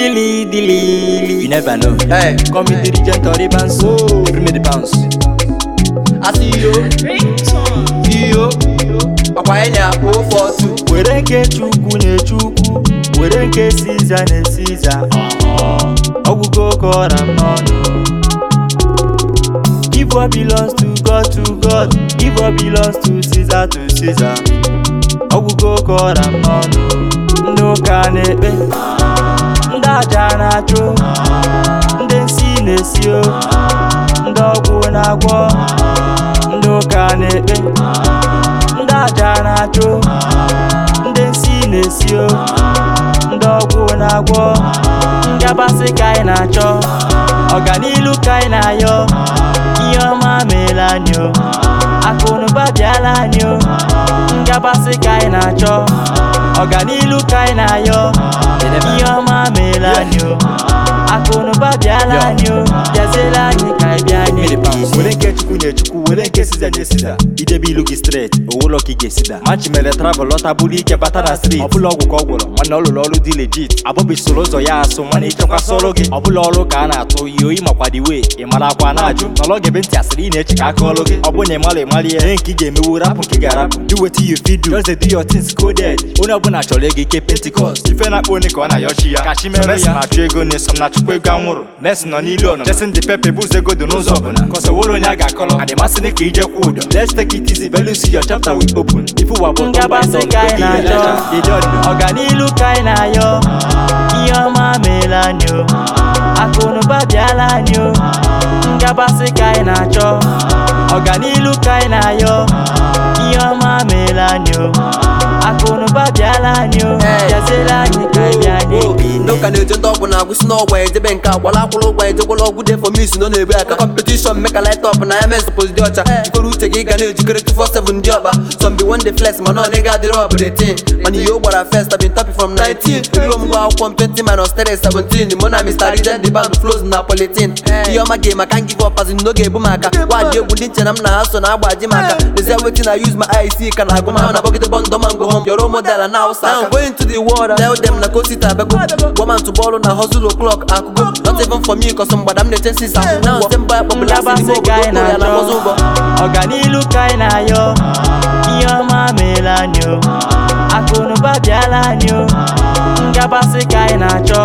Dilly, dilly, you never know. Hey, Come with the regent or the bounce. Whoa. Give me the bounce. asị iyo iyo ọkwa anyị na-akpụ ụfọ otu Were nke Chukwu na-echukwu, were nke Siza na-esiza. Ọgwụgo ka ọra m n'ọnụ. Give what belongs to God to God, give what belongs to Caesar to Caesar. Ọgwụgo ka ọra m n'ọnụ. Ndị ụka na-ekpe, ndị aja na-achụ, ndị nsi na-esi o, ndị ọgwụ na-agwọ, ndị ụka na-ekpe, ndị aja na-achụ, ndị nsi na-esi o, ndị ọgwụ na-agwọ, ngabasị ka anyị na-achọ, ọganilu ka anyị na-ayọ, ihe ọma meela anyị o, akụnụba bịala anyị o, ngabasị ka anyị na-achọ, ọganilu ka anyị na-ayọ, ihe ọma meela anyị o, akụnụba bịala anyị o, bịaziela anyị ka anyị bịa n'ekpere. were nke chukwu nye chukwu were nke siza nye siza idebe ilu gị stret owulo ka ị ga-esida machi mere travel lọta bụrụ ike bata na street ọbụla ọgwụ ka ọ gwụrụ mana ọ lụrụ ọrụ dị legit abọbi soro ụzọ ya asụ mana ịchekwasị ọrụ gị ọbụla ọrụ ka a na-atụ ihe oyi makwa dị wee ị mara akwa na-ajụ nọrọ gebe ntị asịrị ị na-eche ka aka ọrụ gị ọ bụrụ na ịmara ịmara ya ihe nke ị ga-emewu rapụ nke ị ga-arapụ do wetin you fit do just dey do your things coded onye ọbụla chọrọ ego ike pentikọst ife na-akpọ onye ka ọ na-ayọchi ya kachi mere ya na-achụ ego na-eso na chukwu ego anwụrụ mesin nọ n'ilu ọnụ jesin dị pepe bụ ụzọ ego dị n'ụzọ ọbụla kọsọ wụrụ onye a ga-akọlọ adịmasị dị ka ije kwụ ụdọ let's take it easy belu si your chapter will open ife ụwa bụ ngabasị ka anyị na-achọ ọganilu ka anyị na-ayọ ihe ọma meela anyị o akụnụba bịala anyị o ngabasị ka anyị na-achọ ọganilu ka anyị na-ayọ ihe ọma meela anyị o akụnụba bịala anyị o bịaziela anyị ka anyị bịa n'ekpere n'ụka na-eje ndị ọgwụ na-agwụsị n'ọgwụ ejebe nke agbala akwụrụ ụgwọ ejekwala ọgwụ dị fọmis nọ na-ebu aka kọmpetishọn meka light up na ya mes pos dị ọcha ikwere uche gị ga na-ejikere 247 ndị ọba some be one day flex mana ọ dịghị adịrị ọ bụ the thing mana ihe o gbara first I've been topping from 19 ruo mgbe akwụkwọ m 20 minus 3 17 mụ na Mr. Riden the band flows na politin ihe ọma ga maka give up azin n'oge ebu maka gwaji egwu ndị nche na m na ha so na agbaji maka lezie wetin I use my IC ka na agụ ma na bọgide bọndọ mango home your role model na hausa I'm going to the world tell them na kosita abego woman to bọọlụ na hustle o'clock akụgo not even for me cause mgbada m na-eche nsisa na semba akpọbụla asị n'ime ngabasị ka anyị obodo ya na na-achọ mọzụ ụgbọ ọganilu ka anyị na-ayọ ihe ọma meela anyị o akụnụba bịala anyị o ngabasị ka anyị na-achọ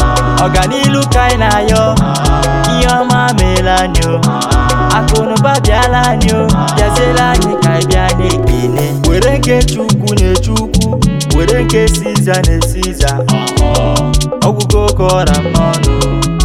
ọganilu ka anyị na-ayọ ihe ọma meela anyị o akụnụba bịala anyị o bịaziela anyị ka anyị bịa n'ekpere were nke chukwu na-echukwu were nke siza na-esiza ọgwụgo ka ọra m n'ọnụ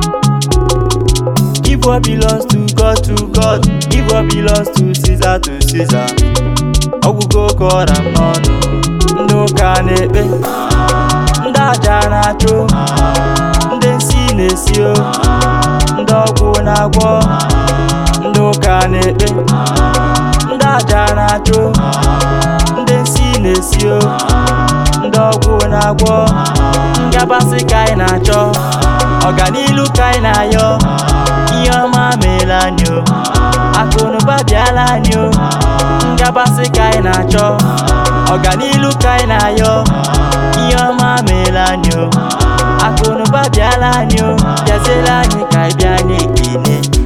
Give what belongs to God to God. Give what belongs to Caesar to Caesar. Ọgwụgo ka ọra m n'ọnụ. Ndị ụka na-ekpe. Ndị aja na-achụ. Ndị nsi na-esi o. Ndị ọgwụ na-agwọ. Ndị ụka na-ekpe. Ndị aja na-achụ. Ndị nsi na-esi o. Ndị ọgwụ na-agwọ. Ngabasị ka anyị na-achọ. Ọganilu ka anyị na-ayọ. ihe ọma meela anyị o akụnụba bịala anyị o ngabasị ka anyị na-achọ ọganilu ka anyị na-ayọ ihe ọma meela anyị o akụnụba bịala anyị o bịaziela anyị ka anyị bịa n'ekpere